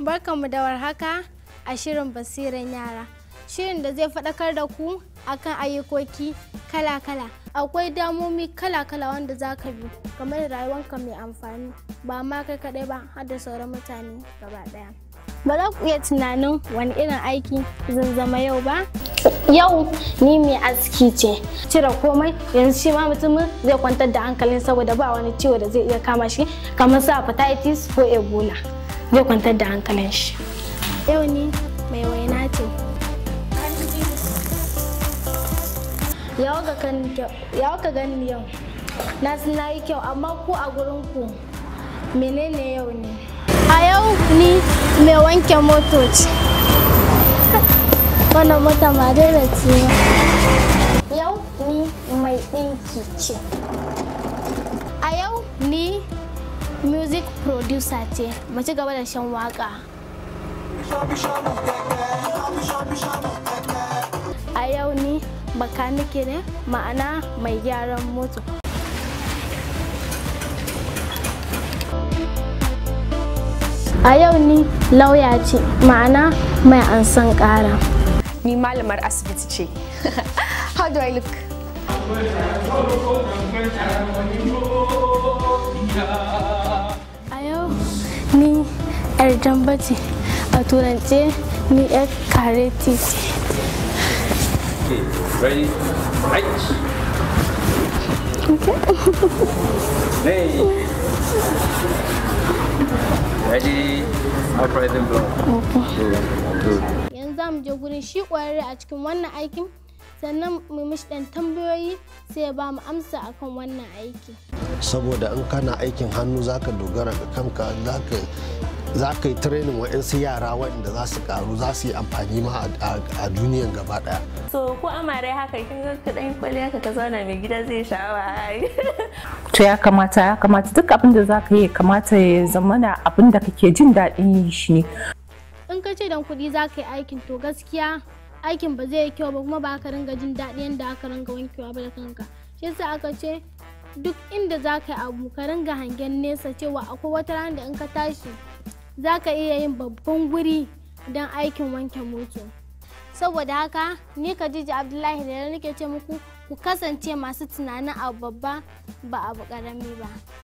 Barkanmu da warhaka a shirin basiran yara. Shirin da zai faɗakar da ku akan ayyukoki kala-kala. Akwai damomi kala-kala wanda za ka bi game da rayuwanka mai amfani ba ma kai kaɗai ba har da sauran mutane gaba ɗaya. Ba za ku iya tunanin wani irin aiki zan zama yau ba? Yau ni mai aski ce. Cire komai yanzu shi ma mutumin zai kwantar da hankalin saboda ba wani ciwo da zai iya kama shi kamar su hepatitis ko ebola. Zai kwantar da hankalin shi. Yau ni mai waina ce. Yawa ka gani yau. Na san na yi kyau amma ku a gurin ku menene yau ne? A yau ni mai wanke moto ce. Wannan mota ma dai da ciwo. Yau ni mai ɗinki ce. A yau ni music producer ce. Mu ci gaba da shan waka. A yau ni bakanike ne ma'ana mai gyaran moto. A yau ni lauya ce ma'ana mai ansan ƙara. Ni malamar asibiti ce. How do I look? A yau ni 'yar jamba ce a turance ni 'yar kareti ce. Okay, ready? Right. Hey. Ready? Upright and blow. Good. Good. Yanzu za mu je gurin shi ƙwararre a cikin wannan aikin sannan mu mishi ɗan tambayoyi sai ya ba mu amsa akan wannan aiki. saboda in kana aikin hannu zaka dogara ga kanka za ka yi training wa'insu yara waɗanda za su karu za su yi amfani ma a- a duniyan gaba daya so ko amare haka kin ga ka dan kwali haka ka zauna mai gida zai sha'awa ai To ya kamata ya kamata duk abin da za ka yi ya kamata ya zamana abin da kake jin daɗin yi shi ne. In ka ce dan kuɗi za ka yi aikin to gaskiya aikin ba zai yi kyau ba kuma ba ka ringa jin daɗi yadda aka ringa wankewa ba da kanka. Shi yasa aka ce duk inda za ka yi abu ka ringa hangen nesa cewa akwai wata rana da in ka tashi za ka iya yin babban guri don aikin wanke moto. Saboda haka ni Khadija Abdullahi da nake ce muku ku kasance masu tunanin abu babba ba abu ƙarami ba.